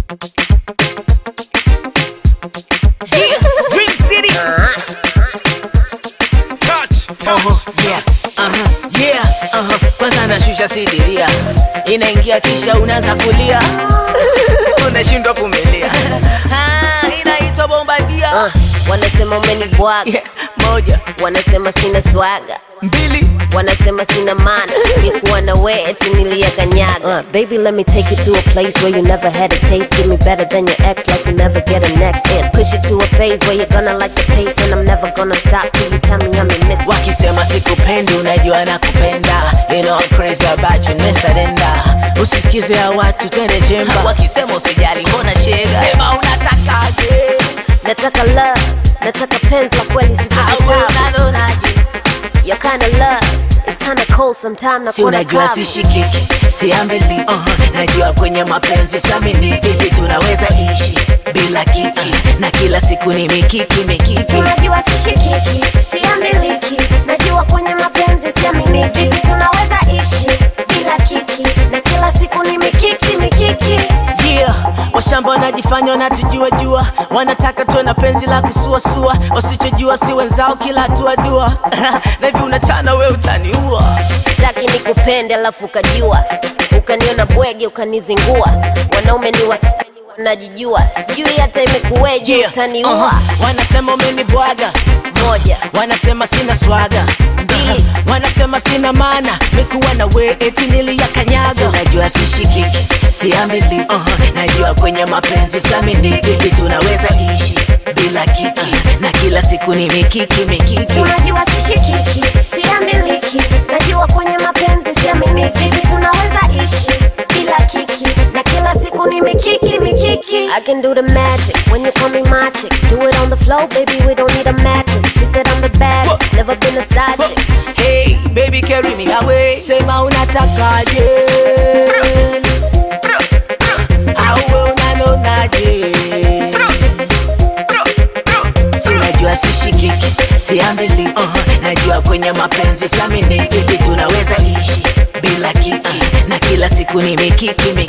Dream City. Touch, Uh-huh, yeah, uh-huh, yeah, uh-huh. Kwanza nashusha sidiria, inaingia kisha unaanza kulia, unashindwa kumelia. Ah, inaitwa bombadia. Uh, wanasema umenibwaga Yeah, moja, wanasema sina swaga mbili, wanasema sina maana nikuwa na we eti niliyakanyaga uh, baby let me take you to a place where you never had a taste give me better than your ex like you never get a next and push it to a phase where you're gonna like the pace and i'm never gonna stop till you tell me i'm a miss wakisema sikupendi, unajua nakupenda. You know I'm crazy about you, nesadenda. Usisikize ya watu, twende chemba. Wakisema usijali, mbona shega? Sema unatakaje? nataka love nataka penzi la kweli Au sitakitabu unaonaje? your kind of love is kind of cold sometime na si kuona unajua kavu. sishikiki siambili uh, najua kwenye mapenzi samini vipi tunaweza ishi bila kiki na kila siku ni mikiki mikiki unajua sishikiki siamiliki najua kwenye mapenzi siamini vipi tunaweza ishi bila kiki na kila siku ni mikiki mikiki yeah. washamba wanajifanya wanatujua jua wanataka tuwe na penzi la kusuasua wasichojua si wenzao kila hatua dua na hivi unachana we utaniua sitaki nikupende alafu ukajua ukaniona bwege ukanizingua wanaume ni wasi najijua sijui hata imekuweje Yeah. utaniua Uh-huh. wanasema umenibwaga moja wanasema sina swaga Mbili. wanasema sina maana mikuwa na we eti niliyakanyaga unajua sishikiki siamili uh-huh. najua kwenye mapenzi samini vipi tunaweza ishi bila kiki na kila siku ni mikiki mikiki unajua sishikiki siamiliki najua kwenye mapenzi siamini vipi tunaweza ishi bila kiki na kila siku ni mikiki mikiki I can do the magic when you call me my chick do it on the floor baby we don't need a mattress he said I'm the baddest never been a side chick hey baby carry me away sema unatakaje au we unanonaje Si unajua sishikiki siambili uh, najua kwenye mapenzi samini vipi tunaweza ishi bila kiki na kila siku ni mikiki